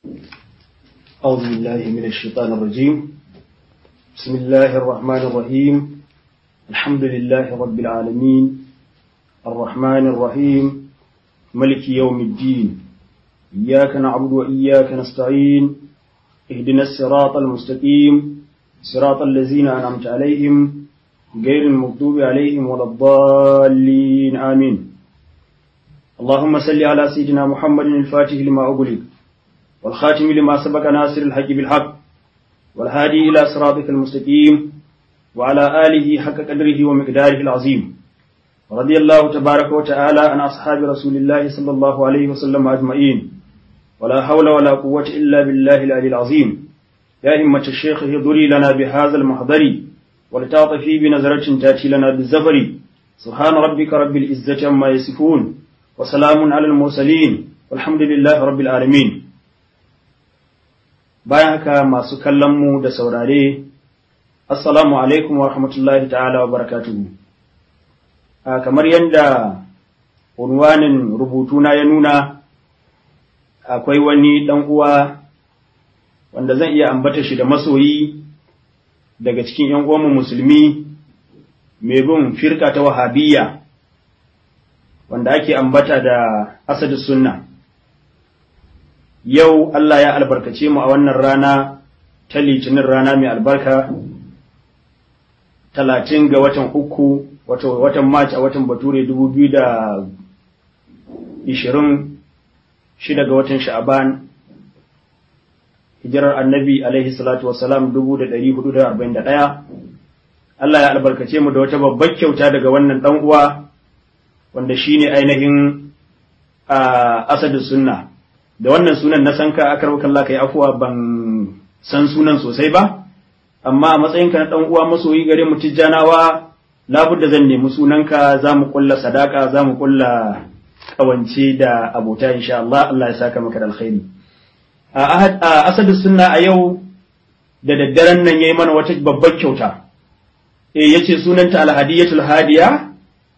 أعوذ بالله من الشيطان الرجيم بسم الله الرحمن الرحيم الحمد لله رب العالمين الرحمن الرحيم ملك يوم الدين إياك نعبد وإياك نستعين اهدنا الصراط المستقيم صراط الذين أنعمت عليهم غير المغضوب عليهم ولا الضالين آمين اللهم صل على سيدنا محمد الفاتح لما أغلق والخاتم لما سبق ناصر الحق بالحق والهادي إلى صراطك المستقيم وعلى آله حق قدره ومقداره العظيم رضي الله تبارك وتعالى عن أصحاب رسول الله صلى الله عليه وسلم أجمعين ولا حول ولا قوة إلا بالله العلي العظيم يا إمة الشيخ اهضري لنا بهذا المحضر ولتعطفي بنظرة تأتي لنا بالزفر سبحان ربك رب العزة عما يصفون وسلام على المرسلين والحمد لله رب العالمين bayan haka masu kallonmu da saurare assalamu alaikum wa rahmatullahi ta'ala wa barakatuhu kamar yadda unwanin rubutuna ya nuna akwai wani ɗan uwa wanda zan iya ambata shi da masoyi daga cikin ‘yan uwanmu musulmi mai bin firka ta wahabiyya wanda ake ambata da asadu sunna yau Allah ya albarkace mu a wannan rana ta litinin rana mai albarka talatin ga watan uku wato watan march a watan bature dubu biyu da ishirin shida ga watan sha'aban hijirar annabi alaihi salatu wasalam dubu da ɗari hudu da arba'in da ɗaya Allah ya albarkace mu da wata babbar kyauta daga wannan ɗan uwa wanda shine ainihin asadu sunna da wannan sunan na san ka akar kalla kai afuwa ban san sunan sosai ba amma a matsayinka na dan uwa masoyi gare mu tijjanawa labudda zan nemi sunanka za mu kulla sadaka za mu kulla kawance da abota insha Allah Allah ya saka maka da alkhairi a asadu sunna a yau da daddaren nan yayi mana wata babbar kyauta eh yace sunanta alhadiyatul hadiya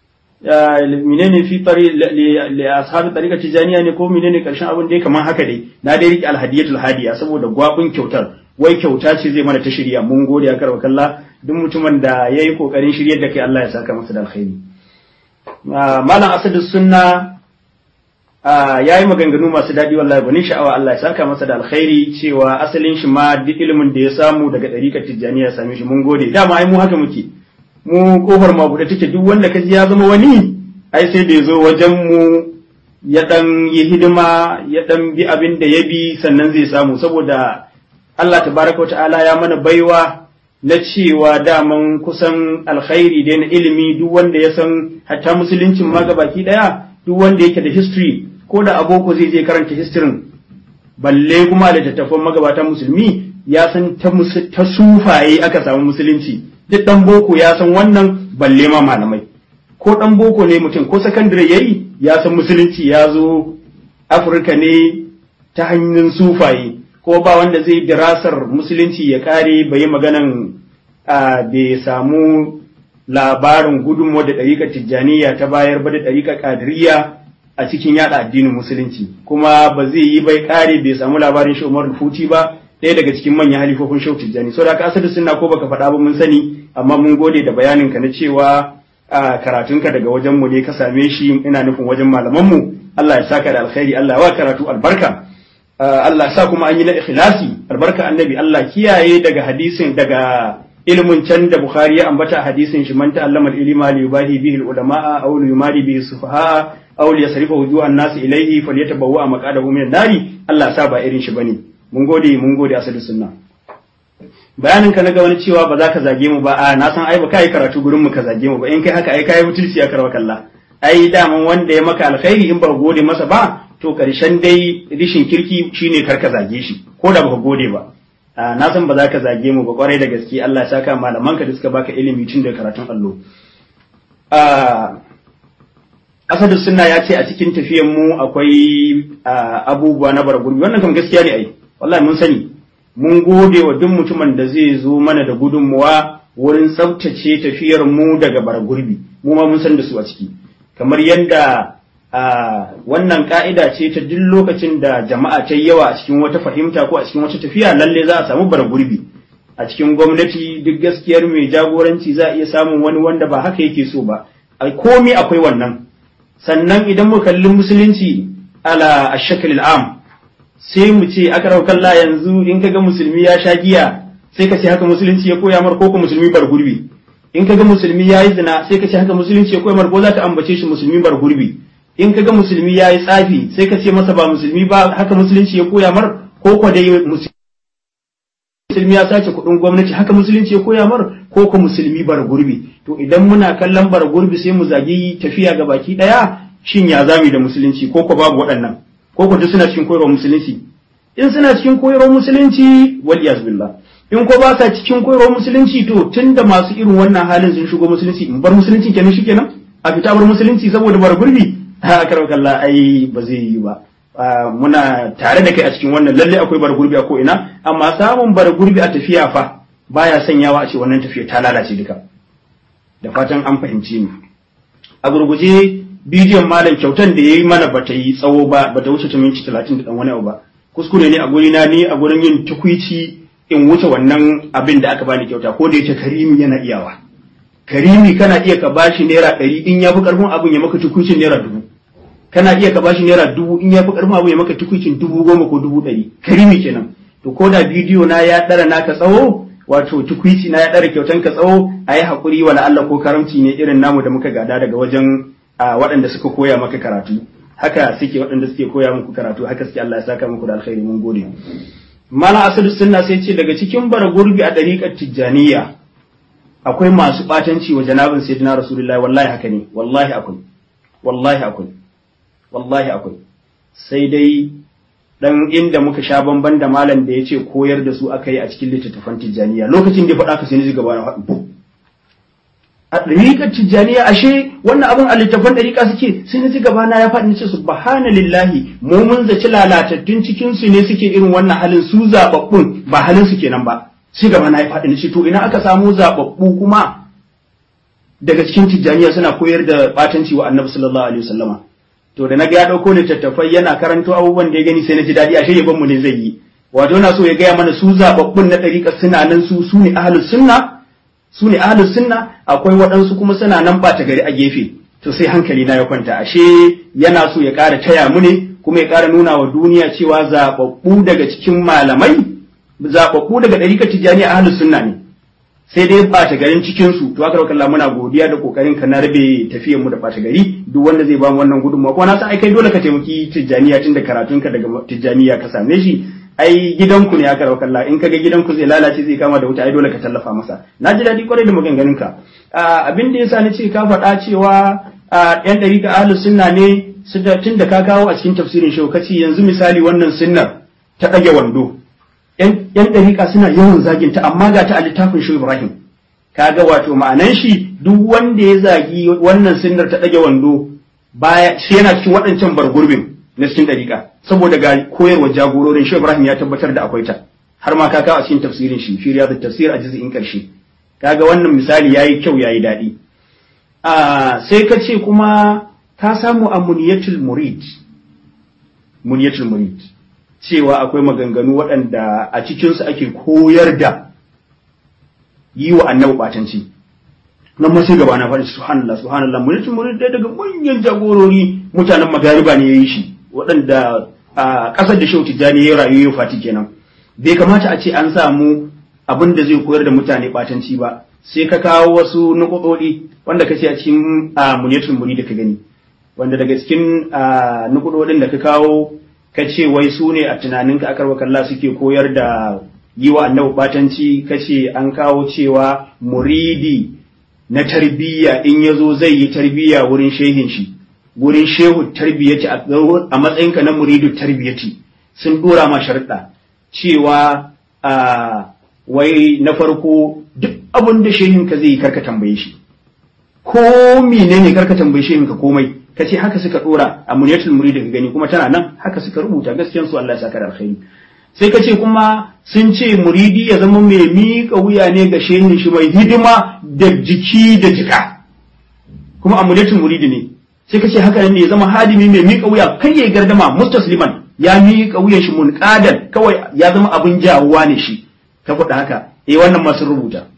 menene fi tari li ashabi tariqa tijaniya ne ko menene karshen abin dai kamar haka dai na dai rike alhadiyatul hadiya saboda gwabin kyautar wai kyauta ce zai mana ta shirya mun gode ya karba kalla duk mutumin da yayi kokarin shiryar da kai Allah ya saka masa da alkhairi malam asadu sunna yayi maganganu masu dadi wallahi bani sha'awa Allah ya saka masa da alkhairi cewa asalin shi ma duk ilimin da ya samu daga tariqa tijaniya ya same shi mun gode dama ai mu haka muke mu kofar ma buɗe take duk wanda kaji ya zama wani ai sai da ya zo wajen mu ya dan yi hidima ya dan bi abin da ya bi sannan zai samu saboda Allah tabaraka wa ta'ala ya mana baiwa na cewa daman kusan alkhairi da na ilimi duk wanda ya san hatta musuluncin ma baki daya duk wanda yake da history ko da aboko zai je karanta history balle kuma da tattafan magabatan musulmi ya san ta sufaye aka samu musulunci duk ɗan boko ya san wannan balle ma malamai ko ɗan boko ne mutum ko sakandare ya yi ya san musulunci ya zo afirka ne ta hanyar sufaye ko ba wanda zai dirasar musulunci ya kare bai yi maganan bai samu labarin gudunmu da ɗariƙar tijjaniya ta bayar ba da ɗariƙar ƙadiriya a cikin yada addinin musulunci kuma ba zai yi bai kare bai samu labarin shi umar futi ba ɗaya daga cikin manyan halifofin shau tijjani so da ka asali suna ko baka faɗa ba mun sani amma mun gode da bayanin ka na cewa a karatunka daga wajen mu ne ka same shi ina nufin wajen malaman mu Allah ya saka da alkhairi Allah ya wa karatu albarka Allah sa kuma an yi na ikhlasi albarka annabi Allah kiyaye daga hadisin daga ilmin can da Bukhari ya ambata hadisin shi man ta'allama al-ilma li yubahi bihi al-ulama aw li yumari bihi sufaha aw li yasrifa wujuhan nas ilayhi falyatabawwa maqadahu min an-nari Allah sa ba irin shi bane mun gode mun gode asali sunna bayanin ka na ga wani cewa ba za ka zage mu ba a na san ai ba kai karatu gurin mu ka zage mu ba in kai haka ai kai mutulci ya karwa kalla ai daman wanda ya maka alkhairi in ba gode masa ba to karshen dai rishin kirki shine kar ka zage shi ko da baka gode ba na san ba za ka zage mu ba kwarai da gaske Allah ya saka malaman ka da suka baka ilimi tun da karatun allo Asadu sunna ya ce a cikin tafiyan mu akwai abubuwa na bargurbi wannan kam gaskiya ne ai wallahi mun sani mun gode wa duk mutumin da zai zo mana da gudunmuwa wurin tsabtace tafiyar mu daga bargurbi mu ma mun san da su a ciki kamar yadda wannan ka'ida ce ta duk lokacin da jama'a ta yawa a cikin wata fahimta ko a cikin wata tafiya lalle za a samu bara gurbi a cikin gwamnati duk gaskiyar mai jagoranci za a iya samun wani wanda ba haka yake so ba ai komai akwai wannan sannan idan mu kalli musulunci ala ashakal am sai mu ce aka raukalla yanzu in kaga musulmi ya sha giya sai ka ce haka musulunci ya koya mar ko ko musulmi bar gurbi in kaga musulmi ya yi zina sai ka ce haka musulunci ya koya mar ko za ta ambace shi musulmi bar gurbi in kaga musulmi ya yi tsafi sai ka ce masa ba musulmi ba haka musulunci ya koya mar ko ko dai musulmi ya sace kuɗin gwamnati haka musulunci ya koya mar ko ko musulmi bar gurbi to idan muna kallon bar gurbi sai mu zagi tafiya ga baki ɗaya shin ya zami da musulunci ko ko babu waɗannan ko ko duk suna cikin koyarwar musulunci in suna cikin koyarwar musulunci wal billah in ko ba sa cikin koyarwar musulunci to tunda masu irin wannan halin sun shigo musulunci in bar musulunci kenan shikenan a fita bar musulunci saboda bar gurbi ha karau kalla ai ba zai yi ba muna tare da kai a cikin wannan lalle akwai bar gurbi a ko ina amma samun bar gurbi a tafiya fa baya sanyawa a ce wannan tafiya ta lalace duka da fatan an fahimci ni a gurguje bidiyon malam kyautan da yayi mana bata yi tsawo ba bata wuce ta minti 30 da dan wani abu ba kuskure ne a guri na ni a gurin yin tukwici in wuce wannan abin da aka bani kyauta ko da yake karimi yana iyawa karimi kana iya ka bashi naira ɗari in ya fi ƙarfin abin ya maka tukucin naira dubu kana iya ka bashi naira dubu in ya fi ƙarfin abin ya maka tukucin dubu goma ko dubu ɗari karimi kenan to ko da bidiyo na ya ɗara naka tsawo wato tukwici na ya ɗara kyautan ka tsawo a yi haƙuri wala Allah ko karamci ne irin namu da muka gada daga wajen waɗanda suka koya maka karatu haka suke waɗanda suke koya muku karatu haka suke Allah ya saka muku da alkhairi mun gode Malam Asadu Sunna sai ce daga cikin bara gurbi a ɗariƙar Tijjaniya akwai masu ɓatanci wa janabin Sayyidina Rasulullahi wallahi haka ne wallahi akwai wallahi akwai wallahi akwai sai dai dan inda muka sha bamban da malam da ya ce koyar da su aka yi a cikin littattafan Tijjaniya lokacin da ya faɗa ka sai ni gaba na faɗi a ɗariƙar Tijjaniya ashe wannan abin a littattafan ɗariƙa suke sai na ji gaba na ya faɗi ce subhanallahi mu mun zaci lalatattun cikin su ne suke irin wannan halin su zababbun ba halin su kenan ba sai gaba na ya faɗi ce to ina aka samu zababbu kuma daga cikin Tijjaniya suna koyar da batanci wa Annabi sallallahu alaihi wasallama to da naga ya dauko littattafai yana karanto abubuwan da ya gani sai na ji daɗi ashe yaban mu ne zai yi wato na so ya gaya mana su zababbun na ɗariƙar suna nan su su ne ahlus sunna su ne ahlus sunna akwai waɗansu kuma suna nan ɓata gari a gefe to sai hankali na ya kwanta ashe yana so ya ƙara taya mu ne kuma ya ƙara nuna wa duniya cewa zaɓaɓɓu daga cikin malamai zaɓaɓɓu daga ɗarikar tijjani a ahlus sunna ne sai dai ɓata garin cikin su to haka kalla muna godiya da kokarin ka na rabe tafiyar mu da ɓata gari duk wanda zai ba mu wannan gudunmawa kuma na san ai kai dole ka taimaki tijjaniya tun da karatunka daga tijjaniya ka same shi ai gidanku ne aka rauka Allah in kaga gidanku zai lalace zai kama da wuta ai dole ka tallafa masa na ji daɗi kwarai da maganganun ka abin da yasa nace ka faɗa cewa yan ɗariƙa ahlus sunna ne su da tun da ka kawo a cikin tafsirin shaukaci yanzu misali wannan sunnar ta ɗage wando yan ɗariƙa suna yawan zagin ta amma ga ta a littafin shi Ibrahim kaga wato ma'anan shi duk wanda ya zagi wannan sunnar ta ɗage wando baya sai yana cikin waɗancan bargurbin na cikin ɗariƙa saboda ga koyarwa jagororin shi Ibrahim ya tabbatar da akwai ta har ma ka kawo a cikin tafsirin shi fi riyadu tafsir a juz'in karshe kaga wannan misali yayi kyau yayi daɗi a sai ka ce kuma ka samu a muniyatul murid muniyatul murid cewa akwai maganganu waɗanda a cikin su ake koyar da yi wa annabi batanci nan ma sai gaba na faɗi subhanallah subhanallah muniyatul murid dai daga manyan jagorori mutanen magariba ne yayi shi waɗanda a ƙasar da Shehu Tijjani ya rayu ya fati kenan bai kamata a ce an samu abin da zai koyar da mutane batanci ba sai ka kawo wasu nukudodi wanda ka ce a cikin muniyatul muri da ka gani wanda daga cikin nukudodin da ka kawo ka ce wai su ne a tunaninka akar wakalla suke koyar da yi wa annabi batanci ka ce an kawo cewa muridi na tarbiyya in ya zo zai yi tarbiyya wurin shehin shi gurin shehu tarbiyyati a matsayinka na muridu tarbiyyati sun dora ma sharuɗa cewa a wai na farko duk abin da shehin ka zai yi karka tambaye shi ko menene karka tambaye shehin ka komai ka ce haka suka dora a muniyatul muridi ka gani kuma tana nan haka suka rubuta gaskiyan su Allah ya saka da alkhairi sai ka ce kuma sun ce muridi ya zama mai miƙa wuya ne ga shehin shi mai hidima da jiki da jika kuma a muniyatul muridi ne sai ka ce haka ne ya zama hadimi mai miƙa wuya kai ya gardama mustasliman ya miƙa wuyan shi munqadan kawai ya zama abin jawuwa ne shi ka faɗa haka eh wannan ma sun rubuta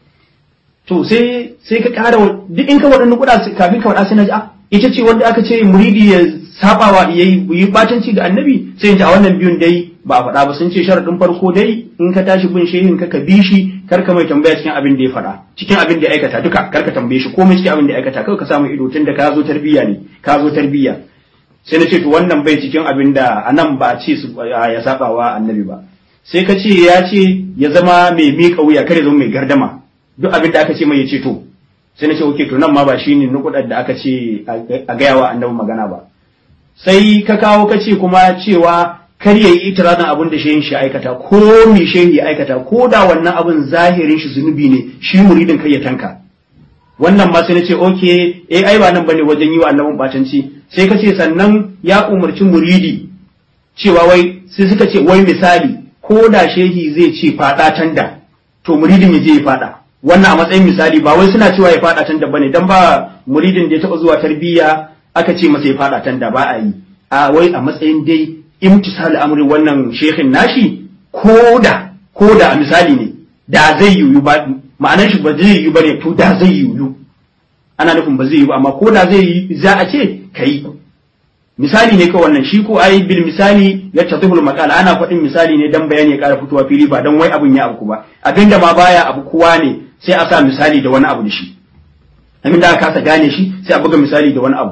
to sai sai ka ƙara duk in ka waɗannan kuɗa kafin ka faɗa sai na ji a ita ce wanda aka ce muridi ya sabawa ya yi batanci ga annabi sai ta a wannan biyun dai ba a faɗa ba sun ce sharaɗin farko dai in ka tashi bin shehin ka ka bi shi kar ka mai tambaya cikin abin da ya faɗa cikin abin da ya aikata duka kar ka tambaye shi komai cikin abin da ya aikata kawai ka samu ido tun da ka zo tarbiyya ne ka zo tarbiyya sai na ce to wannan bai cikin abin da anan ba a ce su ya sabawa annabi ba sai ka ce ya ce ya zama mai miƙa wuya kar ya zama mai gardama duk abin da aka ce mai ya ce to sai na ce oke to nan ma ba shine nukudar da aka ce a gaya wa annabi magana ba sai ka kawo ka ce kuma cewa kar ya yi itirazin abin da shehin shi aikata ko me shehin ya aikata ko da wannan abin zahirin shi zunubi ne shi muridin kai ya tanka wannan ma sai na ce oke eh ai ba nan bane wajen yi wa annabin batanci sai ka ce sannan ya umarci muridi cewa wai sai suka ce wai misali ko da shehi zai ce fada tanda to muridin ya je ya fada wannan a matsayin misali ba wai suna cewa ya fada tanda bane dan ba muridin da ya taba zuwa tarbiyya aka ce masa ya fada tanda ba a yi a wai a matsayin dai imtisal amri wannan shehin nashi koda koda a misali ne da zai yiwu ba ma'anar shi ba zai yiwu bane to da zai yiwu ana nufin ba zai yiwu amma ko da zai yi za a ce kai misali ne kawai wannan shi ko ai bil misali ya tatihul maqal ana faɗin misali ne dan bayani ya ƙara fitowa fili ba dan wai abun ya abu ba abinda ma baya abu kowa ne sai a sa misali da wani abu da shi abinda aka kasa gane shi sai a buga misali da wani abu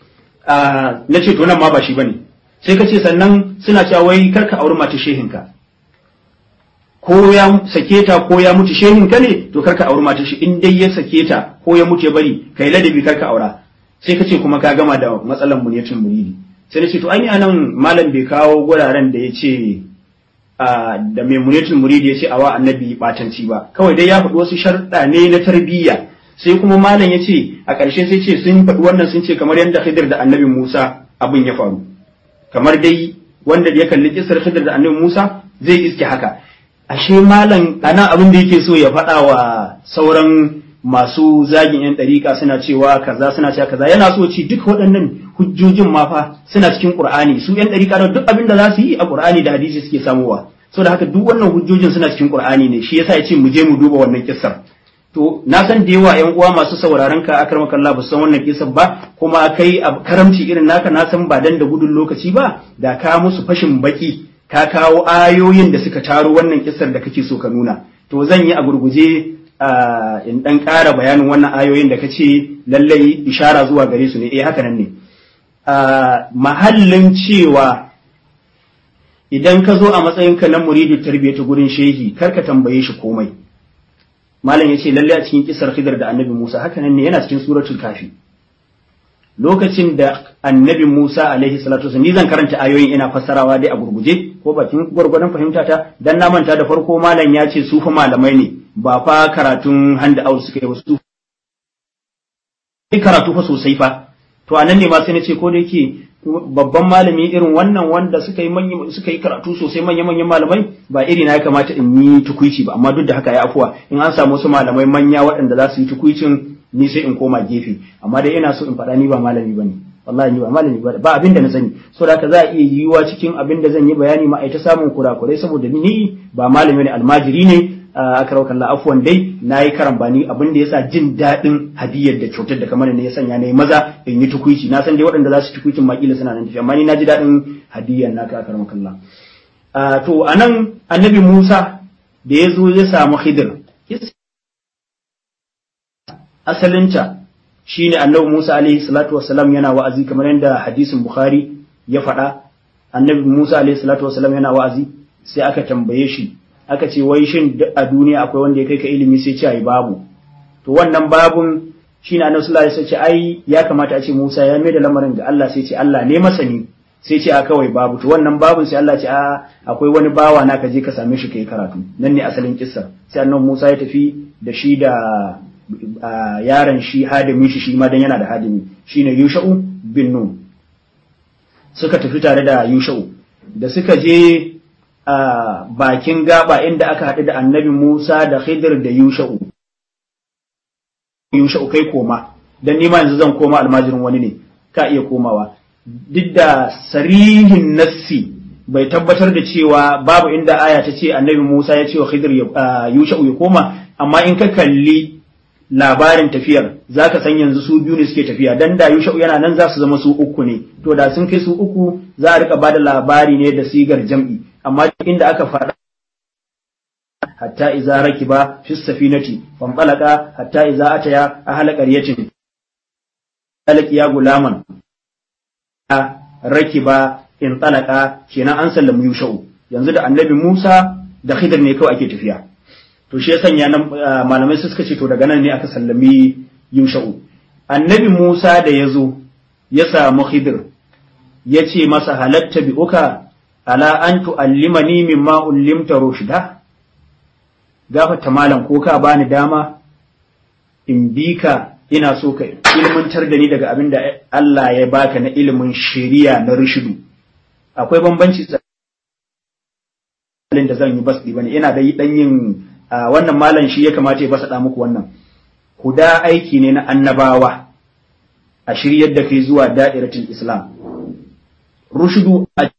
na ce to nan ma ba shi bane sai ka ce sannan suna cewa wai karka auri mata shehinka ko ya sake ta ko ya mutu shehinka ne to karka auri mata shi in dai ya sake ta ko ya mutu ya bari kai ladabi karka aura sai ka ce kuma ka gama da matsalan muniyatul muridi sai na ce to an yi anan malam bai kawo guraren da ya ce da mai muniyatul muridi ya ce awa annabi batanci ba kawai dai ya faɗi wasu sharɗa ne na tarbiyya sai kuma malam ya ce a ƙarshe sai ce sun faɗi wannan sun ce kamar yadda Khidir da annabi Musa abin ya faru kamar dai wanda ya kalli kisar Khidir da annabi Musa zai iske haka ashe malam ana abin da yake so ya faɗa wa sauran masu zagin yan ɗariƙa suna cewa kaza suna cewa kaza yana so ci duk waɗannan hujjojin ma fa suna cikin Qur'ani su yan ɗariƙa da duk abin da za su yi a Qur'ani da hadisi suke samowa saboda haka duk wannan hujjojin suna cikin Qur'ani ne shi yasa ya ce mu je mu duba wannan kissar to na san da yawa yan uwa masu sauraron ka akar makalla ba san wannan kisan ba kuma kai a karamci irin naka na san ba dan da gudun lokaci ba da ka musu fashin baki ka kawo ayoyin da suka taro wannan kisar da kake so ka nuna to zan yi a gurguje in dan ƙara bayanin wannan ayoyin da kace lallai ishara zuwa gare su ne eh haka nan ne mahallin cewa idan ka zo a matsayinka na muridu tarbiyyata gurin shehi kar ka tambaye shi komai malam yace lalle a cikin kisar Khidr da Annabi Musa haka nan ne yana cikin suratul kafi lokacin da Annabi Musa alaihi salatu wasallam ni zan karanta ayoyin ina fassarawa dai a gurguje ko bakin gurgurdan fahimta ta dan na manta da farko malam ya ce su fa malamai ne ba fa karatun hand out suka yi wasu karatu fa sosai fa to anan ne ma sai na ce ko da yake babban malami irin wannan wanda suka yi suka yi karatu sosai manya manyan malamai ba iri na ya kamata in yi tukuici ba amma duk da haka ya afuwa in an samu wasu malamai manya waɗanda za su yi tukuicin ni sai in koma gefe amma dai ina so in faɗa ni ba malami bane wallahi ni ba malami ba ba abin da na sani saboda haka za a iya yiwuwa cikin abin da zan yi bayani ma ai ta samun kurakurai saboda ni ba malami ne almajiri ne akaraukan Allah afuwan dai na yi karambani abin da yasa jin daɗin hadiyar da kyautar da kamar ne ya sanya na yi maza in yi tukuici na san dai waɗanda za su tukuicin makila suna nan tafiya amma ni na ji daɗin hadiyar naka akaraukan Allah to anan annabi Musa da ya zo ya samu Khidir asalinta shine annabi Musa alaihi salatu wassalam yana wa'azi kamar yadda hadisin Bukhari ya faɗa annabi Musa alaihi salatu wassalam yana wa'azi sai aka tambaye shi aka ce wai shin a duniya akwai wanda ya kai ka ilimi sai ce ai babu to wannan babun shine annabi sallallahu alaihi wasallam ai ya kamata a ce Musa ya mai da lamarin ga Allah sai ce Allah ne masani sai ce a kawai babu to wannan babun sai Allah ce a akwai wani bawa na ka je ka same shi kai karatu nan ne asalin kissar sai annabi Musa ya tafi da shi da yaron shi hadimi shi shi ma dan yana da hadimi shine Yusha'u bin Nun suka tafi tare da Yusha'u da suka je a bakin gaba inda aka haɗu da annabi Musa da Khidir da Yusha'u. Yusha'u kai koma, don nima yanzu zan koma almajirin wani ne. ka iya komawa duk da sarihin nassi bai tabbatar da cewa babu inda aya ta ce annabi Musa ya ce wa Khidir Yusha'u ya koma amma in ka kalli labarin tafiyar zaka san yanzu su biyu ne suke tafiya dan da Yusha'u yana nan za su zama su uku ne to da sun kai su uku za a rika bada labari ne da sigar jam'i amma inda aka faɗa hatta iza rakiba fi safinati fanqalaqa hatta iza ataya ahla qaryatin ya gulaman rakiba in talaka kenan an sallamu yusha'u yanzu da annabi Musa da Khidir ne kawai ake tafiya to shi ya sanya nan malamai suka ce to daga nan ne aka sallami yusha'u annabi Musa da ya zo ya samu Khidir ya ce masa halatta bi uka ala an tu'allimani mimma ullimta rushda gafata malam ko ka bani dama in bi ka ina so ka ilmantar da ni daga abin da Allah ya baka na ilimin shari'a na rushidu akwai bambanci tsakanin da zan yi basdi bane ina da dan yin wannan malam shi ya kamata ya basa muku wannan huda aiki ne na annabawa a shiryar da kai zuwa da'iratul islam rushudu a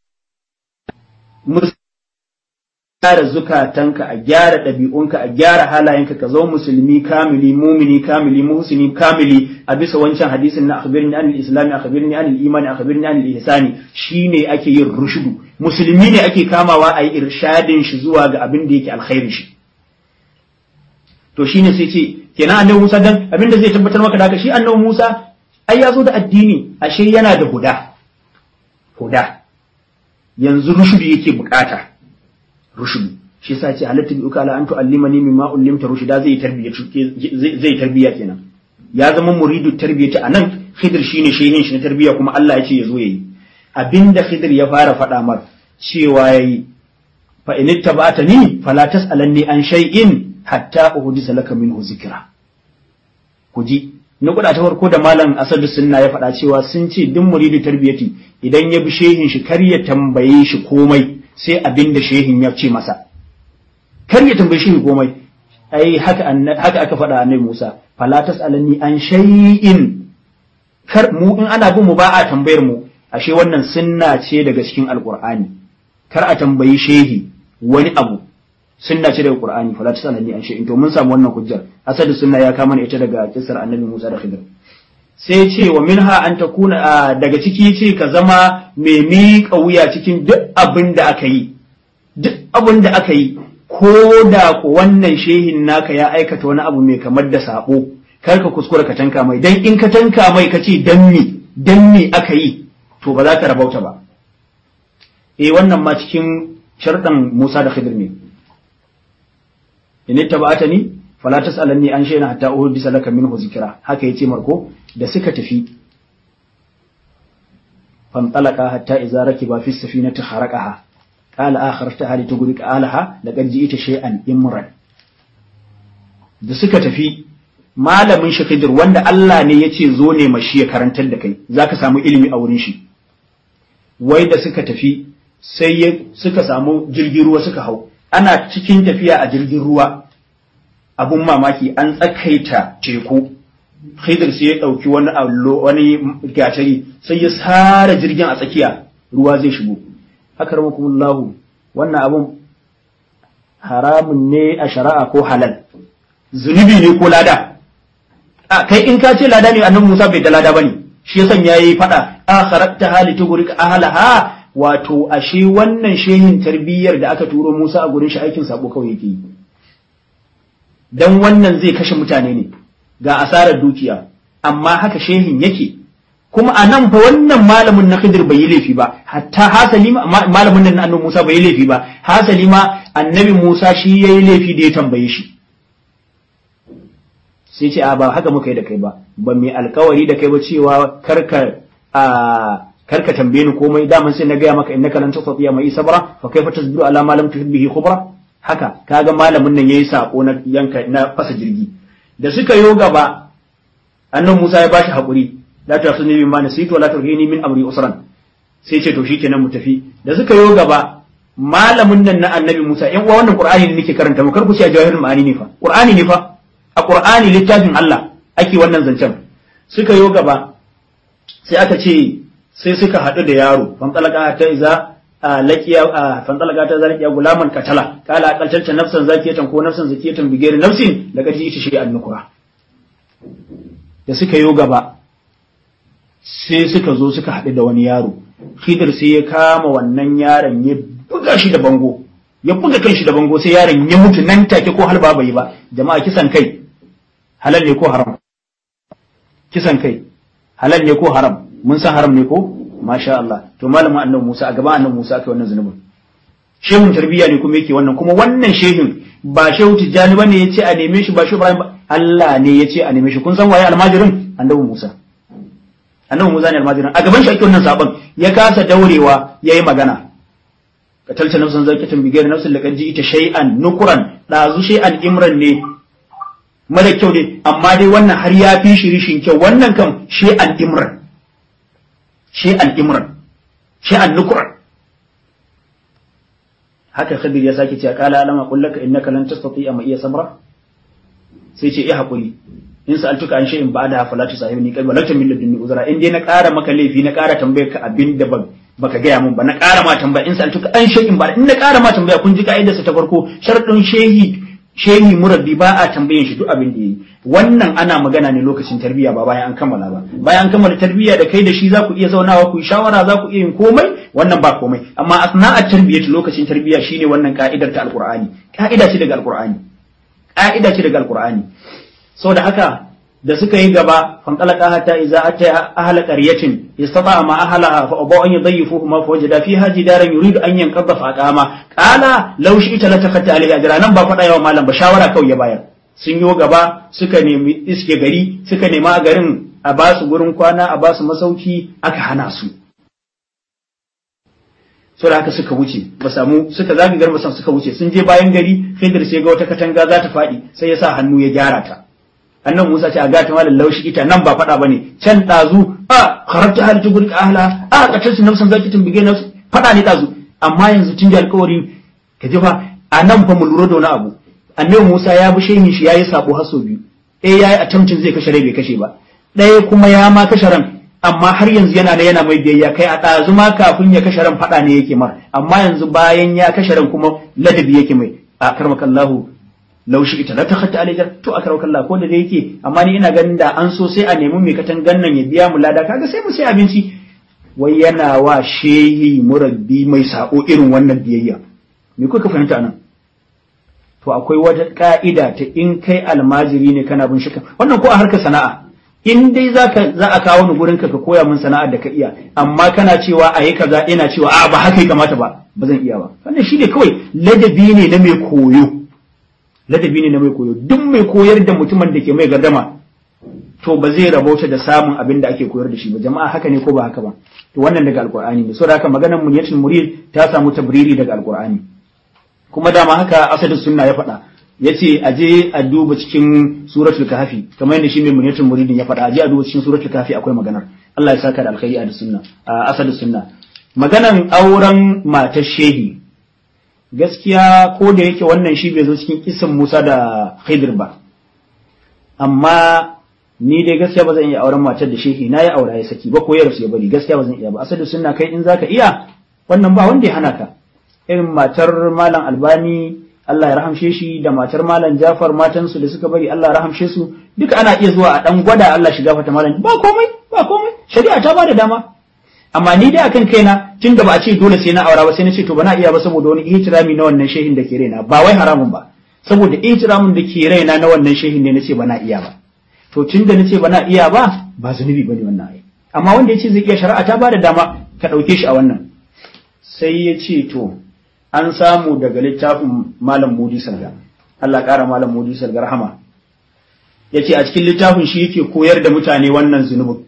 gyara zukatanka a gyara ɗabi'unka a gyara halayenka ka zama musulmi kamili mumini kamili muhsini kamili a bisa wancan hadisin na akhbirni anil islami akhbirni anil imani akhbirni anil ihsani shine ake yin rushudu musulmi ne ake kamawa a yi irshadin shi zuwa ga abin da yake alkhairin shi to shine sai ce kenan annabi Musa dan abin da zai tabbatar maka da haka shi annabi Musa ai ya zo da addini ashe yana da huda huda yanzu rushudu yake bukata rushudu shi yasa ce halatta bi uka la an tu'allimani mimma ullimta rushida zai tarbiya zai tarbiya kenan ya zama muridu tarbiyati anan khidir shine shehin shi na tarbiya kuma Allah ya ce ya zo yayi abinda khidir ya fara faɗa mar cewa yayi fa in ittaba'tani fala tas'alanni an shay'in hatta uhdisa laka minhu zikra kuji na kuɗa ta farko da malam asadu sunna ya faɗa cewa sun ce duk muridu tarbiyati idan ya bi shehin shi kar ya tambaye shi komai sai abin da shehin ya ce masa kar ya tambaye shehin komai ai haka haka aka faɗa annabi Musa fala tasalani an shay'in kar mu in ana bin mu ba a tambayar mu ashe wannan sunna ce daga cikin alqur'ani kar a tambayi shehi wani abu sunna ce daga qur'ani fala tasalani an shay'in to mun samu wannan hujjar asali sunna ya kama ita daga kisar annabi Musa da Khidir sai ce wa minha an takuna daga ciki ce ka zama mai miƙa wuya cikin duk abin da aka yi duk abin da aka yi ko da ku wannan shehin naka ya aikata wani abu mai kamar da sabo kar ka kuskura ka tanka mai dan in ka tanka mai ka ce dan me dan me aka yi to ba za ka rabauta ba eh wannan ma cikin sharɗan Musa da Khidir ne in tabbatani fala tasalanni an shayna hatta uhdisa laka minhu zikra haka yace marko da suka tafi fantalaka hatta idza rakiba fi safinati kharaqaha qala akhartaha litughriqa alaha laqad ji'ta shay'an imran da suka tafi malamin shi Khidir wanda Allah ne yace zo ne mashi ya karantar da kai zaka samu ilimi a wurin shi wai da suka tafi sai suka samu jirgin ruwa suka hau ana cikin tafiya a jirgin ruwa abun mamaki an tsakaita teku Khidir sai ya ɗauki wani allo wani gatari sai ya sare jirgin a tsakiya ruwa zai shigo haka ramakumullahu wannan abun haramun ne a shari'a ko halal zunubi ne ko lada a kai in ka ce lada ne annabi Musa bai da lada bane shi yasan yayi fada akharatta hali tugrik ahlaha wato ashe wannan shehin tarbiyyar da aka turo Musa a gurin shi aikin sabo kawai yake yi dan wannan zai kashe mutane ne ga asarar dukiya amma haka shehin yake kuma a nan fa wannan malamin na Khidir bai yi laifi ba hatta hasali malamin nan na annabi Musa bai yi laifi ba hasali ma annabi Musa shi yayi laifi da ya tambaye shi sai ce a ba haka muka yi da kai ba ba mai alkawari da kai ba cewa karka a karka tambaye ni komai daman sai na gaya maka innaka lan tastati'a mai sabra fa kaifa tasbiru ala ma lam tuhib bihi khubra haka kaga malamin nan yayi sako na yanka na fasa jirgi da suka yo gaba annan Musa ya bashi hakuri la ta'khudni bima nasitu wa la turhini min amri usran sai ce to shikenan mu tafi da suka yo gaba malamin nan na annabi Musa yan uwa wannan Qur'ani ne nake karanta mu kar ku ce a jawahirul ma'ani ne fa Qur'ani ne fa a Qur'ani littafin Allah ake wannan zancen suka yo gaba sai aka ce sai suka haɗu da yaro fantalaka ta iza laqiya fantalaka ta zalqiya gulaman katala kala aqaltanta nafsan zakiyatan ko nafsan zakiyatan bigeri nafsin daga ji ita shi annukura da suka yo gaba sai suka zo suka haɗu da wani yaro Khidir sai ya kama wannan yaron ya buga shi da bango ya buga kan shi da bango sai yaron ya mutu nan take ko halba bai ba jama'a kisan kai halal ne ko haram kisan kai halal ne ko haram mun san haram ne ko masha Allah to malamin annabi Musa a gaban annabi Musa aka wannan zunubin shehun tarbiyya ne kuma yake wannan kuma wannan shehin ba shehu tijjani bane yace a neme shi ba shehu Ibrahim ba Allah ne yace a neme shi kun san waye almajirin annabi Musa annabi Musa ne almajirin a gaban shi ake wannan sabon ya kasa daurewa yayi magana katalta nafsan zakatun bigayar nafsin laqad ita shay'an nukuran dazu shay'an imran ne mara kyau ne amma dai wannan har ya fi shi rishin kyau wannan kam shay'an imran shay'an imran shay'an nukuran haka khadir ya sake cewa qala alama qul laka innaka lan tastati'a ma iya sabra sai ce eh hakuri in sa'altuka an shay'in ba'da fala tusahibni qalbi wala tamil ladunni uzra in dai na ƙara maka laifi na ƙara tambayar ka abin da ban baka gaya mun ba na ƙara ma tambaya in sa'altuka an shay'in ba in na ƙara ma tambaya kun ji ka'idar sa ta farko sharadin shehi shehi murabbi ba a tambayin shi duk abin da yayi wannan ana magana ne lokacin tarbiyya ba bayan an kammala ba bayan an kammala tarbiyya da kai da shi za ku iya zaunawa ku yi shawara za ku iya yin komai wannan ba komai amma asna'at tarbiyyat lokacin tarbiyya shine wannan ka'idar ta alqur'ani ka'ida ce daga alqur'ani ka'ida ce daga alqur'ani saboda haka da suka yi gaba fanqalaqa hatta idza ata ahla qaryatin istata ma ahlaha fa abaw an yudayyifuhu ma fa wajada fiha jidaran yuridu an yanqadha fa aqama qala law shi'ta la taqatta alayhi ajra nan ba fada yawa malam ba shawara kawai ya bayar sun yi gaba suka nemi iske gari suka nema a garin a ba su gurin kwana a ba su masauki aka hana su saboda haka suka wuce ba samu suka zagi garba suka wuce sun je bayan gari Khidir sai ga wata katanga za ta faɗi sai ya sa hannu ya gyara ta annan Musa ce a ga ta malam laushi ita nan ba faɗa bane can dazu a kharabta hal tugul ahla a katar su nafsan zaki tumbige nafsu faɗa ne dazu amma yanzu tun da alƙawari ka ji fa a nan fa mu lura da wani abu annabi Musa ya bi shehin shi yayi sabo haso biyu eh yayi attempting zai kashe rai bai kashe ba ɗaya kuma ya ma kashe ran amma har yanzu yana da yana mai biyayya kai a ɗazu ma kafin ya kashe ran faɗa ne yake mar amma yanzu bayan ya kashe ran kuma ladabi yake mai a karmakallahu laushi ita la takhatta alayjar to akramakallahu ko da dai yake amma ni ina ganin da an so sai a nemi mai katangan nan ya biya mu lada kaga sai mu sai abinci wai yana wa shehi murabbi mai sako irin wannan biyayya me kuka fahimta nan to akwai wata ka'ida ta in kai almajiri ne kana bin shika wannan ko a harkar sana'a in dai zaka za a kawo ni gurin ka ka koya min sana'ar da ka iya amma kana cewa a yi kaza ina cewa a ba haka ya kamata ba ba zan iya ba wannan shine kawai ladabi ne na mai koyo ladabi ne na mai koyo duk mai koyar da mutumin da ke mai gardama to ba zai rabauta da samun abin da ake koyar da shi ba jama'a haka ne ko ba haka ba to wannan daga alqur'ani ne saboda haka maganar munyatul murid ta samu tabriri daga alqur'ani kuma dama haka asadu sunna ya faɗa yace a je a duba cikin suratul kahfi kamar yadda shi mai munyatul muridin ya faɗa a je a duba cikin suratul kahfi akwai maganar Allah ya saka da alkhairi a sunna a asadu sunna maganan auren matar shehi gaskiya ko da yake wannan shi bai zo cikin kisan Musa da Khidir ba amma ni dai gaskiya ba zan iya auren matar da shehi na ya aura ya saki ba ko ya rasu ya bari gaskiya ba zan iya ba asadu sunna kai in zaka iya wannan ba wanda ya hana ka irin matar malam albani Allah ya rahamshe shi da matar malam Jafar matansu da suka bari Allah ya rahamshe su duka ana iya zuwa a dan gwada Allah shiga fata malam ba komai ba komai shari'a ta ba da dama amma ni dai akan kaina tun da ba a ce dole sai na aura ba sai na ce to bana iya ba saboda wani ihtirami na wannan shehin da ke raina ba wai haramun ba saboda ihtiramin da ke raina na wannan shehin ne na ce bana iya ba to tun da na ce bana iya ba ba zunubi bane wannan ai amma wanda ya ce zai iya shari'a ta ba da dama ka ɗauke shi a wannan sai ya ce to an samu daga littafin malam mudi salga Allah ƙara malam mudi salga rahama ya ce a cikin littafin shi yake koyar da mutane wannan zunubin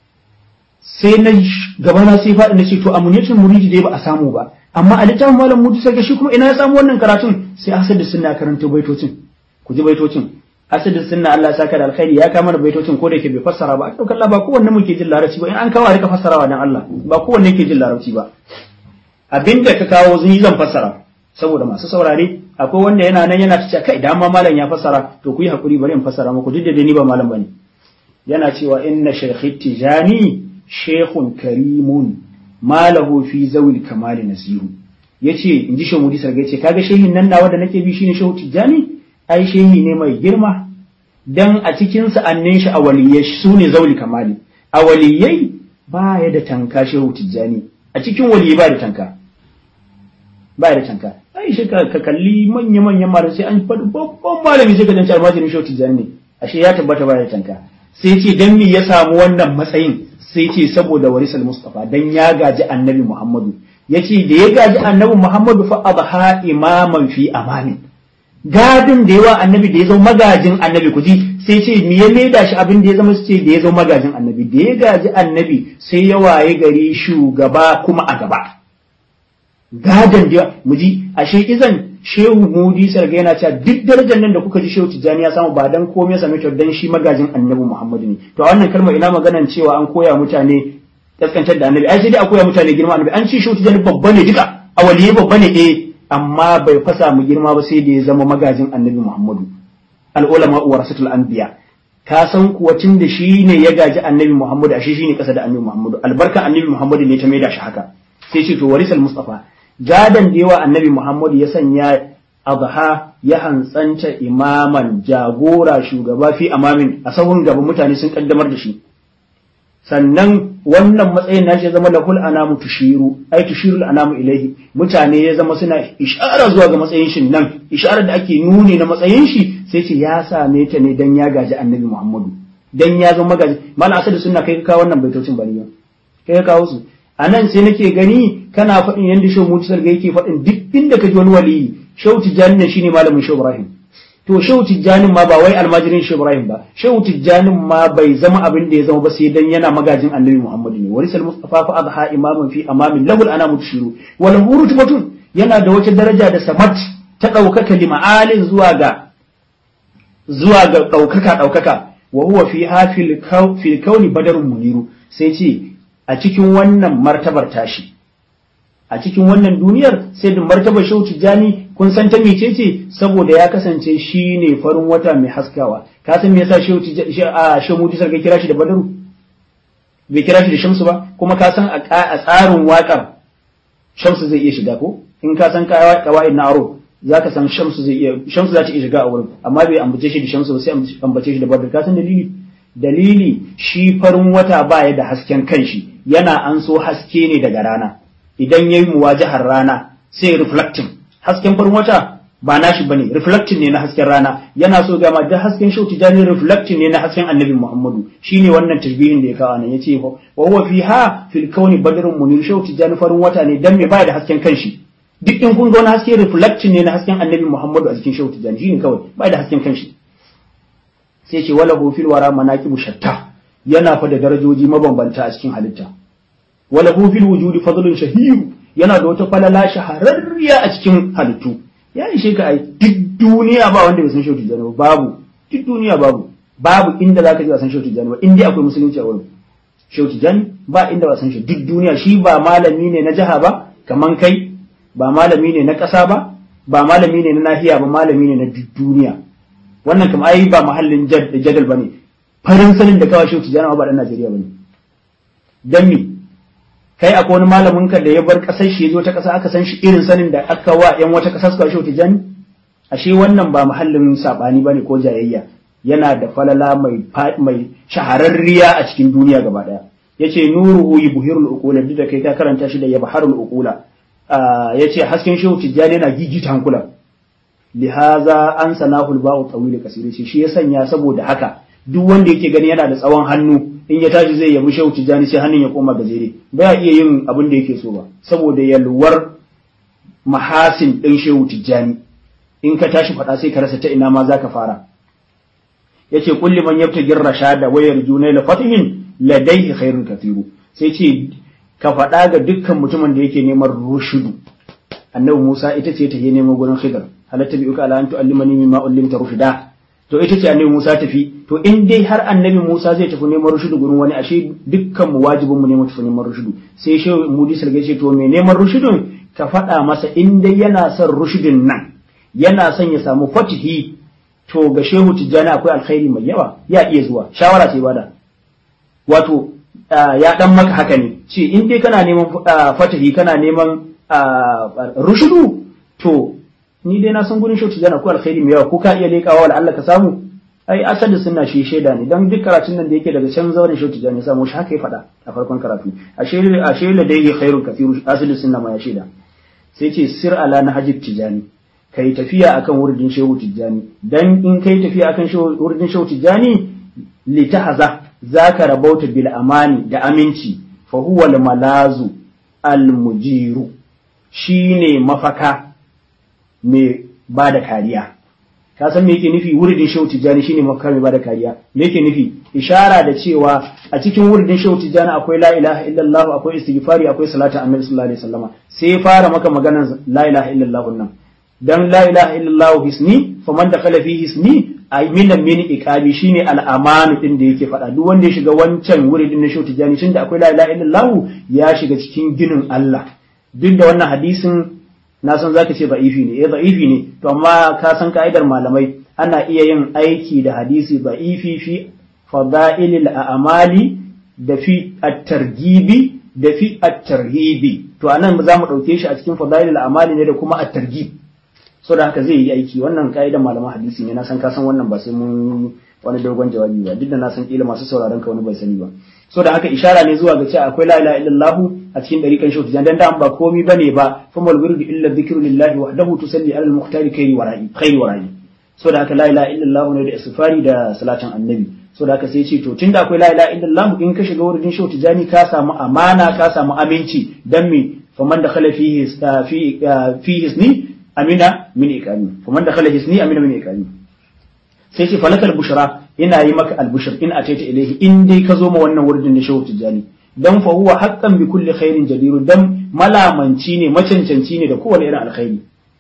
sai na gaba na sai faɗi na ce to amuniyatul muridi dai ba a samu ba amma a littafin malam mudi salga shi kuma ina ya samu wannan karatun sai asad sunna karanta baitocin ku ji baitocin asad sunna Allah ya saka da alkhairi ya kama da baitocin ko da yake bai fassara ba a ɗaukar Allah ba kowanne muke jin larabci ba in an kawo a rika fassarawa dan Allah ba kowanne yake jin larabci ba abinda ka kawo zuni zan fassara saboda masu saurare akwai wanda yana nan yana ta kai dama malam ya fassara to ku yi hakuri bari in fassara muku duk da ni ba malam bane yana cewa inna shaykhi tijani shehun karimun malahu fi zawil kamali nasiru yace inji shehu mudi sarga yace kaga shehin nan nawa da nake bi shine shehu tijjani ai shehi ne mai girma dan a cikin sa'annin shi a waliyai su ne zawil kamali a waliyai ba ya da tanka shehu tijjani a cikin waliyai ba da tanka ba da tanka ai shi ka kalli manya manyan malamai sai an faɗi babban malami sai ka danci almajirin shehu tijjani ne ashe ya tabbata ba da tanka sai ce dan me ya samu wannan matsayin sai ce saboda warisal mustafa dan ya gaji annabi muhammadu yace da ya gaji annabi muhammadu fa adha imaman fi amamin gadin da yawa annabi da ya zama magajin annabi kuji sai ce me ya maida shi abin da ya zama ce da ya zama magajin annabi da ya gaji annabi sai ya waye gari shugaba kuma a gaba gadon da muji ashe izan shehu mudi sarga yana cewa duk darajar nan da kuka ji shehu tijjani ya samu ba dan komai ya same ta dan shi magajin annabi muhammadu ne to a wannan kalmar ina maganan cewa an koya mutane kaskantar da annabi ai sai dai a koya mutane girma annabi an ce shehu tijjani babba ne duka a waliyai babba ne eh amma bai fasa mu girma ba sai da ya zama magajin annabi muhammadu al'ulama warasatul anbiya ka san kuwa tun da shi ne ya gaji annabi muhammadu ashe shi ne kasa da annabi muhammadu albarkan annabi muhammadu ne ta maida shi haka sai ce to warisal mustafa gadon da yawa annabi Muhammadu ya sanya adha ya hantsanta imaman jagora shugaba fi amamin a sahun gaba mutane sun kaddamar da shi sannan wannan matsayin na ya zama lahul anamu tushiru ai tushirul anamu ilaihi mutane ya zama suna ishara zuwa ga matsayin shi nan isharar da ake nuni na matsayin shi sai ce ya same ta ne dan ya gaji annabi Muhammadu dan ya zama gaji malam asadu sunna kai ka kawo wannan baitocin bari kai ka kawo su a nan sai nake gani kana faɗin yadda shehu mutu sarga yake faɗin duk inda ka ji wani waliyi shehu tijjani nan shine malamin shehu ibrahim to shehu tijjanin ma ba wai almajirin shehu ibrahim ba shehu tijjanin ma bai zama abin da ya zama ba sai dan yana magajin annabi muhammadu ne warisal mustafa fa adha imaman fi amamin lahul ana mutushiru wal hurutbatun yana da wata daraja da samat ta ɗaukaka lima'alin zuwa ga zuwa ga ɗaukaka ɗaukaka wa huwa fi hafil kauni badarun muniru sai ce a cikin wannan martabar tashi a cikin wannan duniyar sai da martabar shehu tijjani kun san ta mece ce saboda ya kasance shi ne farin wata mai haskawa ka san me yasa shehu a shehu mutu sarki kira shi da badaru bai kira shi da shamsu ba kuma ka san a tsarin waƙar shamsu zai iya shiga ko in ka san kawai na aro za ka san shamsu zai iya shamsu za ta iya shiga a wurin amma bai ambace shi da shamsu ba sai ambace shi da badaru ka san dalili dalili shi farin wata baya da hasken kanshi yana an so haske ne daga rana idan ya yi muwajahar rana sai reflecting hasken farin wata ba nashi bane reflecting ne na hasken rana yana so gama da hasken shau tijani reflecting ne na hasken annabi muhammadu shine wannan tashbihin da ya kawo nan yace wa huwa fiha fil kauni badrun munir shau tijani farin wata ne dan me baya da hasken kanshi duk in kun ga wani haske reflecting ne na hasken annabi muhammadu a cikin shau tijani shine kawai baya da hasken kanshi sai ce wala hu fil wara manaqibu shatta yana fa da darajoji mabambanta a cikin halitta wala hu fil wujudi fadlun shahiru yana da wata falala shahararriya a cikin halittu ya ishe ka ai duk duniya ba wanda bai san shautu jani babu duk duniya babu babu inda zaka ji ba san shautu jani ba inda akwai musulunci a wurin shautu jani ba inda ba san shi duk duniya shi ba malami ne na jiha ba kaman kai ba malami ne na ƙasa ba ba malami ne na nahiya ba malami ne na duk duniya wannan kam ai ba mahallin jadal bane farin sanin da kawai shautu jani ba dan Najeriya bane dan me kai akwai wani malamin ka da ya bar kasar shi ya zo ta kasa aka san shi irin sanin da aka wa yan wata kasa suka shi tijani ashe wannan ba mahallin sabani bane ko jayayya yana da falala mai mai shahararriya a cikin duniya gaba daya yace nuruhu yubhirul uqula duk da kai ka karanta shi da yabharul uqula yace hasken shehu tijani yana gigita hankula lihaza an sanahul ba'u tawil kasiri shi ya sanya saboda haka duk wanda yake gani yana da tsawon hannu in ya tashi zai yabi shehu tijjani sai hannun ya koma gajere ba iya yin abin da yake so ba saboda yalwar mahasin ɗin shehu tijjani in ka tashi faɗa sai ka rasa ta ina ma za ka fara yace kulli man yabtaghi rashada wa yarjuna la fatihin ladayhi khairun kathiru sai ce ka faɗa ga dukkan mutumin da yake neman rushudu annabi Musa ita ce ta je neman gurin Khidr halatta bi'uka ala an tu'allimani mimma ullimta rushda to ita ce annabi Musa tafi to in dai har annabi Musa zai tafi neman rushudu gurin wani ashe dukkan mu wajibin mu ne mu tafi neman rushudu sai shi Mudi Salga ce to me neman rushudun ka faɗa masa in dai yana son rushudin nan yana son ya samu fatihi to ga Shehu Tijjani akwai alkhairi mai yawa ya iya zuwa shawara ce bada wato ya dan maka haka ne ce in dai kana neman fatahi kana neman rushudu to ni dai na san gurin shautu jana ko alkhairi mai yawa ko ka iya leƙawa wala Allah ka samu ai asali sunna shi shaida ne dan duk karatun nan da yake daga can zauren shautu jana samu shi haka ya faɗa a farkon karatu ashe ashe la dai khairun kathiru asali sunna ma ya shaida sai ce sir ala na hajib tijani kai tafiya akan wuridin shehu tijani dan in kai tafiya akan wuridin shehu tijani litahza zaka rabauta bil amani da aminci fa huwa al malazu al mujiru shine mafaka mai ba da kariya ka san me yake nufi wuridin shehu tijani shine mafaka mai ba da kariya me yake nufi ishara da cewa a cikin wuridin shehu tijani akwai la ilaha illallah akwai istighfari akwai salatu annabi sallallahu alaihi wasallama sai ya fara maka maganar la ilaha illallah nan dan la ilaha illallah hisni faman dakhala fi hisni ay min min iqabi shine al-amanu din da yake faɗa duk wanda ya shiga wancan wuridin na shehu tijani tunda akwai la ilaha illallah ya shiga cikin ginin Allah duk da wannan hadisin na san zaka ce da'ifi ne eh da'ifi ne to amma ka san ka'idar malamai ana iya yin aiki da hadisi da'ifi fi fada'ilil a'mali da fi at-targibi da fi at-tarhibi to anan za mu dauke shi a cikin fada'ilil a'mali ne da kuma at-targib so da haka zai yi aiki wannan ka'idar malaman hadisi ne na san ka san wannan ba sai mun wani dogon jawabi ba duk da na san kila masu sauraron ka wani bai sani ba so da haka ishara ne zuwa ga cewa akwai la ilaha illallah a cikin dariƙan shautu jan dan da ba komai bane ba fa mal wirdu illa dhikru lillahi wahdahu tusalli ala al-muhtari khairi wara'i khairi wara'i so da haka la ilaha illallah ne da isfari da salatin annabi so da haka sai ce to tunda akwai la ilaha illallah in ka shiga wurin shautu jani ka samu amana ka samu aminci dan me faman da khala fihi fi fi hisni amina min iqami faman da khala hisni amina min iqami sai ce falakal bushra yana yi maka albushir in ataita ilaihi in dai ka zo ma wannan wurin da shehu tijani dan fa huwa haqqan bi kulli khairin jadiru dan malamanci ne macancanci ne da kowane irin alkhairi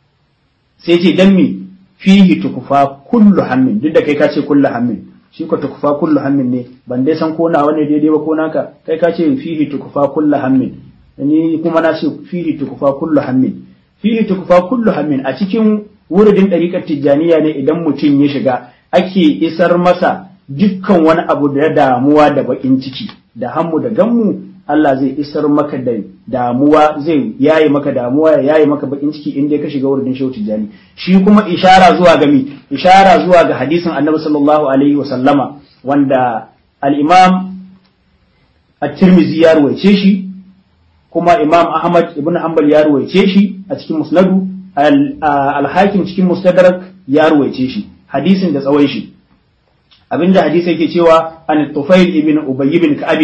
sai ce dan mi fihi tukufa kullu hammin duk da kai ka ce kullu hammin shi ko tukufa kullu hammin ne ban dai san ko na wani daidai ba ko naka kai ka ce fihi tukufa kullu hammin ni kuma na ce fihi tukufa kullu hammin fihi tukufa kullu hammin a cikin wuridin ɗariƙar tijjaniya ne idan mutum ya shiga ake isar masa dukkan wani abu da damuwa da baƙin ciki da hammu da gammu Allah zai isar maka da damuwa zai yayi maka damuwa ya yayi maka baƙin ciki inda ka shiga wurin shehu tijjani shi kuma ishara zuwa ga mi ishara zuwa ga hadisin annabi sallallahu alaihi wa sallama wanda al-imam at-tirmidhi ya ruwaice shi kuma imam ahmad ibn hanbal ya ruwaice shi a cikin musnadu al-hakim cikin mustadrak ya ruwaice shi hadisin da tsawon shi abinda hadisi yake cewa an tufail ibn ubay ibn ka'ab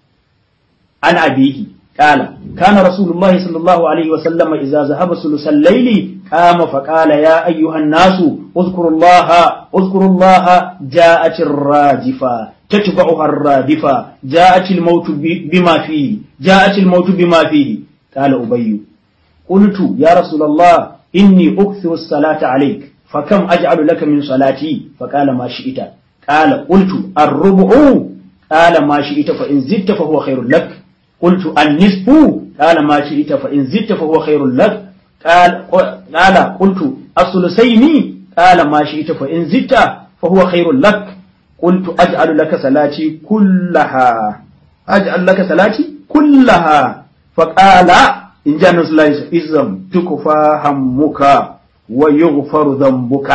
an abihi qala kana rasulullahi sallallahu alaihi wa sallam idza zahaba sulusal layli qama fa qala ya ayyuhan nasu uzkurullaha uzkurullaha ja'at ar-rajifa تتبعها الرادفة جاءت الموت بما فيه جاءت الموت بما فيه قال أبي قلت يا رسول الله إني أكثر الصلاة عليك فكم أجعل لك من صلاتي فقال ما شئت قال قلت الربع قال ما شئت فإن زدت فهو خير لك قلت النصف قال ما شئت فإن زدت فهو خير لك قال قال قلت الثلثين قال ما شئت فإن زدت فهو خير لك قلت أجعل لك صلاتي كلها أجعل لك صلاتي كلها فقال إن جاء نصر الله إذن تكفى همك ويغفر ذنبك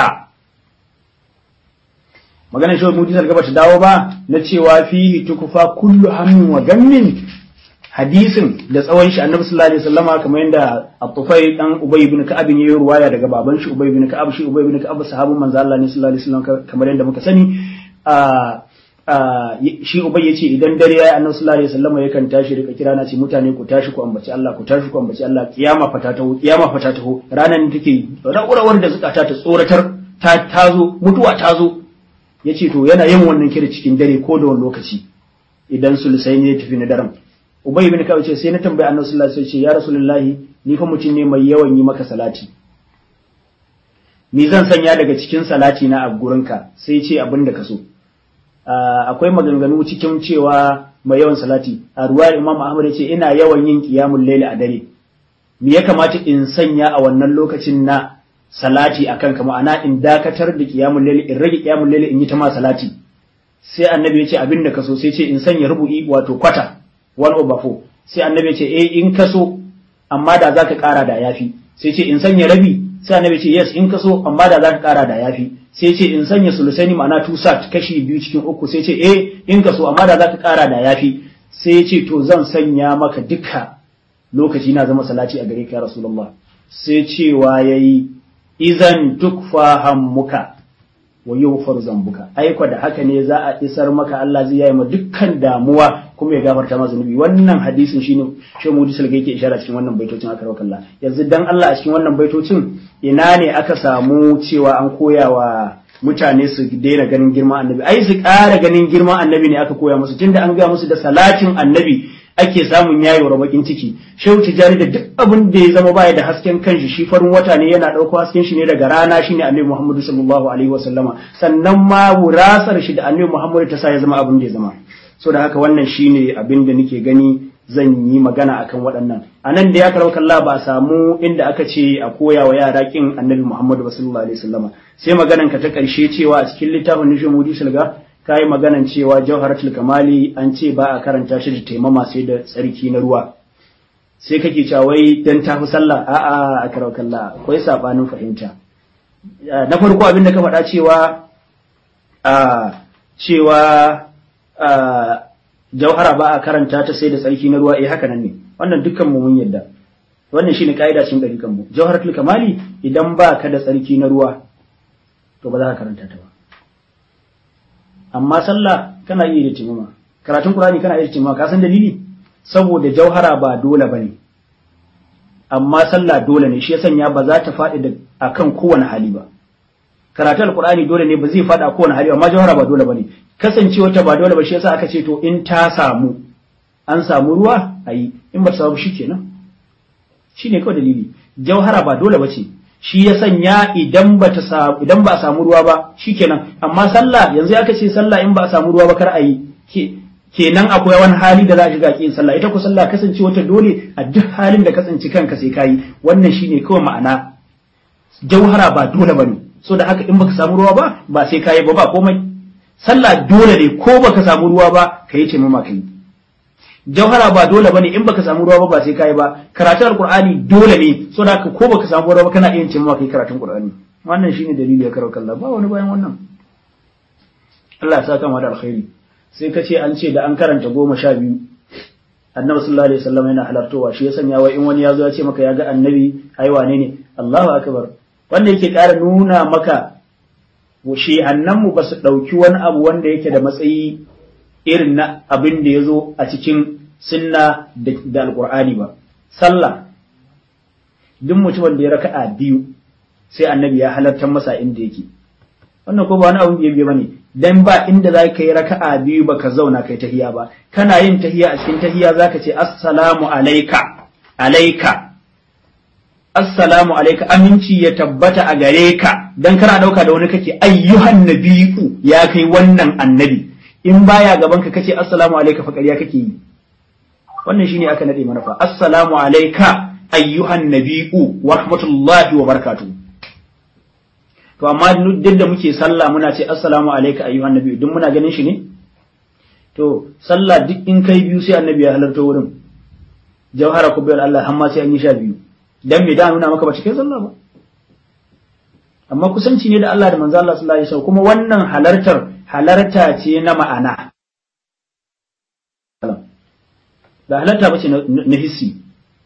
maganar shi mujizar gaba ta dawo ba na cewa fihi tukufa kullu hammin wa gammin hadisin da tsawon shi annabi sallallahu alaihi wasallama kamar yadda at-tufayl dan ubay ibn ka'ab ne ya ruwaya daga baban shi ubay ibn ka'ab shi ubay ibn ka'ab sahabban manzo Allah ne sallallahu alaihi wasallam kamar yadda muka sani shi ubay yace idan dare yayi annabi sallallahu alaihi wasallam yakan tashi rika kira na ce mutane ku tashi ku ambaci Allah ku tashi ku ambaci Allah kiyama fata taho kiyama fata taho ranan ne take rawurawar da zukata ta tsoratar ta tazo mutuwa tazo yace to yana yin wannan kira cikin dare ko da wani lokaci idan sulusai ne ya tafi na daren ubay ibn ka'ab ce sai na tambayi annabi sallallahu alaihi wasallam ce ya rasulullahi ni fa mutum ne mai yawan yi maka salati ni zan sanya daga cikin salati na a gurinka sai ce abin da ka so akwai maganganu cikin cewa mai yawan salati a ruwayar imam ahmad ce ina yawan yin qiyamul layli a dare me ya kamata in sanya a wannan lokacin na salati akan ka ma'ana in dakatar da qiyamul layli in rage qiyamul layli in yi ta ma salati sai annabi ya ce abin da kaso sai ce in sanya rubu'i wato kwata one over four sai annabi ya ce eh in kaso amma da zaka kara da yafi sai ce in sanya rabi sai annabi ya ce yes in kaso amma da zaka kara da yafi sai ce in sanya sulusaini ma'ana two sat kashi biyu cikin uku sai ce eh in kaso amma da zaka kara da yafi sai ce to zan sanya maka duka lokaci na zama salati a gare ka ya rasulullah sai cewa yayi izan tukfa hammuka wa yawfar zambuka aiko da haka ne za a isar maka Allah zai yi ma dukkan damuwa kuma ya gafarta ma zunubi wannan hadisin shine shi mu disul yake ishara cikin wannan baitocin aka rawa Allah yanzu dan Allah a cikin wannan baitocin ina ne aka samu cewa an koya wa mutane su daina ganin girman annabi ai su ƙara ganin girman annabi ne aka koya musu tunda an ga musu da salatin annabi ake samun yayewar bakin ciki shehu tijani da duk abin da ya zama baya da hasken kanshi shi farin wata ne yana ɗauko hasken shi ne daga rana shine annabi muhammadu sallallahu alaihi wasallama sannan ma wurasar shi da annabi muhammadu ta sa ya zama abin da ya zama so da haka wannan shine abin da nake gani zan yi magana akan waɗannan a nan da ya karau kalla ba a samu inda aka ce a koya wa yara kin annabi muhammadu sallallahu alaihi wasallama sai maganan ka ta ƙarshe cewa a cikin littafin nishin mudi sulga ka yi maganan cewa jawharatul kamali an ce ba a karanta shi da taimama sai da tsarki na ruwa sai kake cewa wai dan tafi sallah a'a a karau kalla akwai sabanin fahimta na farko abin da ka faɗa cewa a cewa a jauhara ba a karanta ta sai da tsarki na ruwa eh haka nan ne wannan dukkan mu mun yadda wannan shine kaida cikin dariƙan mu jawharatul kamali idan ba ka da tsarki na ruwa to ba za ka karanta ta ba amma sallah kana iya da timama karatun qur'ani kana iya da timama ka san dalili saboda jauhara ba dole bane amma sallah dole ne shi ya sanya ba za ta faɗi da akan kowane hali ba karatun alqur'ani dole ne ba zai faɗi a kowane hali amma jauhara ba dole bane kasancewa ta ba dole ba shi yasa aka ce to in ta samu an samu ruwa ayi in ba samu shikenan shine kawai dalili jauhara ba dole ba ce shi ya sanya idan ba ta samu idan ba a samu ruwa ba shikenan amma sallah yanzu aka ce sallah in ba a samu ruwa ba kar a yi kenan akwai wani hali da za a shiga kin sallah ita ko sallah kasance wata dole a duk halin da kasance kanka sai kayi wannan shine kawai ma'ana jauhara ba dole bane so da haka in baka samu ruwa ba ba sai kayi ba ba komai sallah dole ne ko baka samu ruwa ba kayi ce mama kai jauhara ba dole bane in baka samu ruwa ba ba sai kai ba karatun alqur'ani dole ne so da ko baka samu ruwa ba kana iya cin kai karatun qur'ani wannan shine dalili ya karo kallah ba wani bayan wannan Allah ya saka mu da alkhairi sai ka ce an ce da an karanta goma sha biyu annabi sallallahu alaihi wasallam yana halartowa shi ya sanya wai in wani ya zo ya ce maka ya ga annabi ai wane ne Allahu akbar wanda yake ƙara nuna maka shi annanmu ba su ɗauki wani abu wanda yake da matsayi irin na abin da ya zo a cikin sunna da alkur'ani ba sallah duk mutumin da ya raka'a biyu sai annabi ya halartar masa inda yake wannan ko ba wani abin biye bane dan ba inda za ka yi raka'a biyu ba ka zauna kai tahiya ba kana yin tahiya a cikin tahiya za ka ce assalamu alaika alaika assalamu alaika aminci ya tabbata a gare ka dan kana dauka da wani kake ayyuhan nabiyu ya kai wannan annabi in baya gaban ka kace assalamu alayka fa ƙarya kake yi wannan shine aka nade mana fa assalamu alayka ayyuhan nabiyyu wa rahmatullahi wa barakatuh to amma duk da muke sallah muna ce assalamu alayka ayyuhan nabiyyu duk muna ganin shi ne to sallah duk in kai biyu sai annabi ya halarta wurin jawhara kubbiyar Allah amma sai an yi sha biyu dan me da nuna maka ba cikin sallah ba amma kusanci ne da Allah da manzo Allah sallallahu alaihi wasallam kuma wannan halartar halarta ce na ma'ana ba halarta ba ce na hissi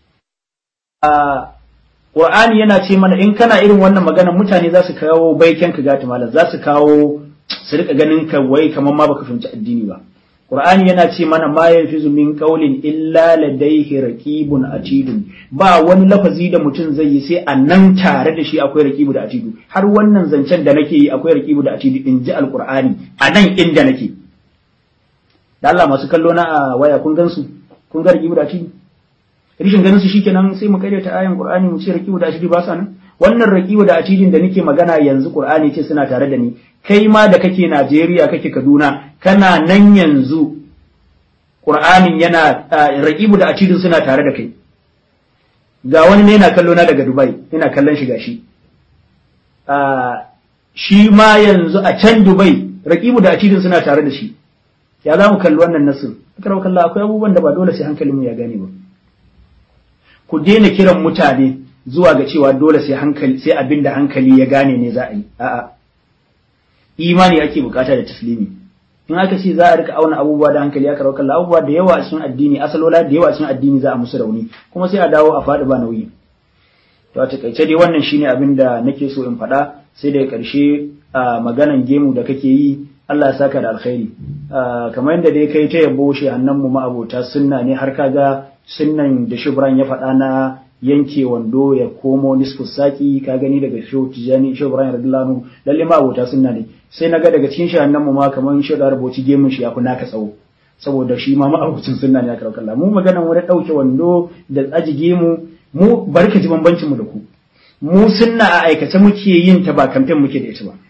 a Qur'ani yana ce mana in kana irin wannan magana mutane za su kawo baiken ka gata malam za su kawo su rika ganin ka wai kamar ma baka fahimci addini ba Qur'ani yana ce mana ma yafizu min qawlin illa ladayhi raqibun atidun ba wani lafazi da mutum zai yi sai a nan tare da shi akwai raqibu da atidu har wannan zancen da nake yi akwai raqibu da atidu in ji alqur'ani a nan inda nake da Allah masu kallo na a waya kun gansu kun ga raqibu da atidu rishin ganin su shikenan sai mu karyata ayan qur'ani mu ce raqibu da atidu ba sa nan wannan raqibu da atidin da nake magana yanzu qur'ani ce suna tare da ni kai ma da kake Najeriya kake Kaduna kana nan yanzu Qur'anin yana raqibu da atidin suna tare da kai ga wani ne yana kallo na daga Dubai ina kallon shi gashi shi ma yanzu a can Dubai raqibu da atidin suna tare da shi ya za mu kalli wannan nasin akar kalla akwai abubuwan da ba dole sai hankalinmu ya gane ba ku daina kiran mutane zuwa ga cewa dole sai hankali sai abin da hankali ya gane ne za a yi a'a imani ake bukata da taslimi in aka ce za a rika auna abubuwa da hankali aka kalla abubuwa da yawa a cikin addini asalola da yawa a cikin addini za a musu rauni kuma sai a dawo a faɗi ba nauyi to a takaice dai wannan shine abin da nake so in faɗa sai daga ƙarshe a maganan gemu da kake yi Allah ya saka da alkhairi kamar yadda dai kai ta yabo shi annan mu ma'abota sunna ne har kaga sunnan da shubran ya faɗa na yanke wando ya komo nisfu saki ka gani daga shehu tijani shehu ibrahim radiyallahu anhu lalle ma'abota sunna ne sai naga daga cikin shi annan mu ma kamar shehu da rubuci gemun shi ya fi naka tsawo saboda shi ma ma'abocin sunna ne aka kalla mu maganan wani ɗauke wando da aji gemu mu barka ji bambancin mu da ku mu sunna a aikace muke yin ta ba kamfen muke da ita ba